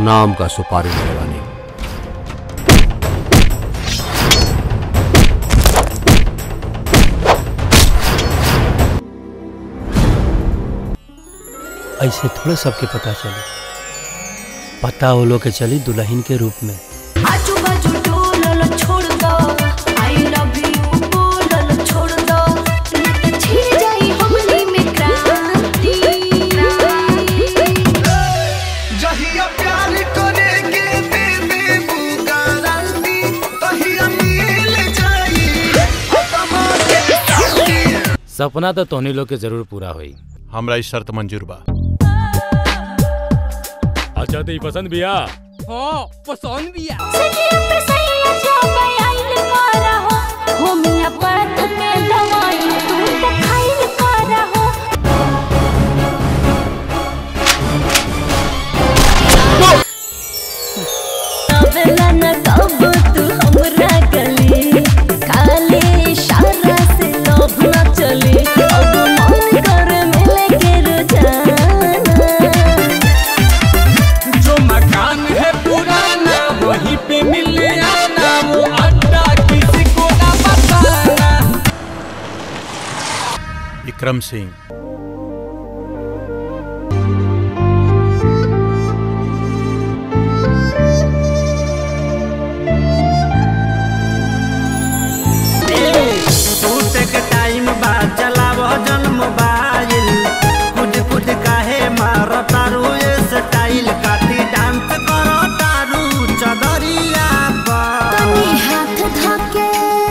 नाम का सुपारी लगाने ऐसे थोड़े सबके पता चले पता वो लोग के चली दुल्हन के रूप में आजू बाजू डोलल छोड़ दो आई लव यू बोलल छोड़ दो न त छिड़ जाई हमनी में क्रांति जहिया प्यार करेगे दे देबू गारंटी तहिया मिल जाई खत्म के शांति सपना तो तोहनी लोग के जरूर पूरा होई हमरा ई शर्त मंजूर बा अच्छा तो पसंद बिया हाँ पसंद भी है सजिया पे सैया जाबे आइल पारा हो होमिया पात के दवाई तू तो खाइल पारा हो आवेला न कब तू हमरा गली खाली इशारा से लोभ न चली अब मन कर मिले के रोजाना जो मकान है पुराना वहीं पे मिल आना वो अड्डा किसी को ना बताना विक्रम सिंह टूटे के टाइम बाद चलावो जन मोबाइल कुछ कुछ काहे मारो तारू ये स्टाइल काटी डांस करो तारू चदरिया पर तनी हाथ धके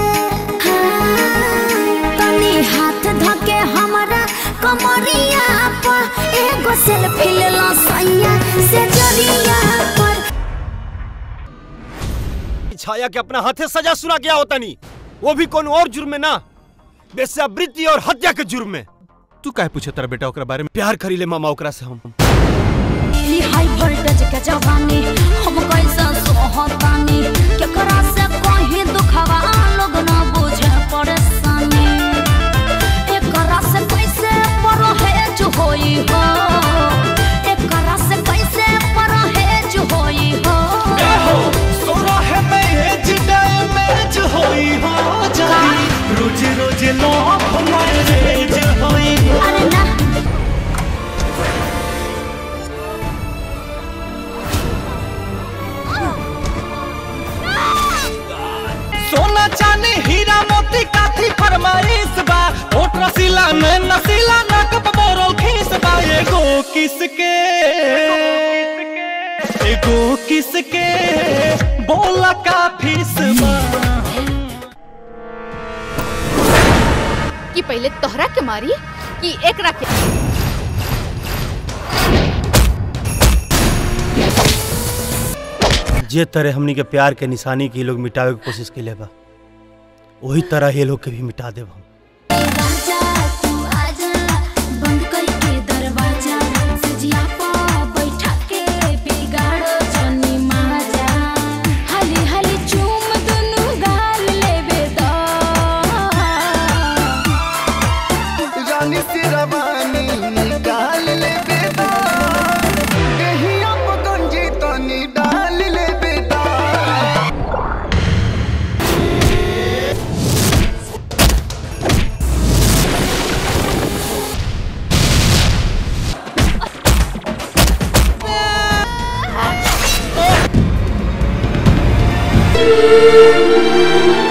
हाँ, तनी हाथ धके हमरा कमरिया पर एगो सेल्फी ले लो सैया से जरिया पर छाया के अपना हाथे सजा सुना गया होता नहीं वो भी कौन और जुर्म में ना बेस्यावृत्ति और हत्या के जुर्म में तू काहे पूछे तारा बेटा ओकरा बारे में प्यार करी ले मामा ओकरा से हम ई हाई वोल्टेज के जवानी हम कैसा सोहतानी केकरा से कहीं दुखवा लोग ना बुझे परेशानी एकरा से कैसे परहेज होई हो एकरा से कैसे परहेज होई हो सोना है मैच डैमेज होई हो जाई रोज रोज लॉफ मैरेज होई हो अरे ना सोना चांदी हीरा मोती काथी फरमाइश बा ओट रसीला में नसीला नक बोरल खीस बा एगो किसके एगो किसके बोला का फीस बा कि पहले तोहरा के मारी कि एकरा के जे तरह हमनी के प्यार के निशानी के लोग मिटावे के कोशिश के बा वही तरह ये लोग के भी मिटा देब हम राजा तू आजा बंद करके दरवाजा सजिया पा बैठा के बिगाड़ो जनी माजा हली हली चूम दुनु गाल लेबे दा रानी से रवानी निकाल ले बेटा कहीं आप गंजी तनी डाल ले बेटा Thank you.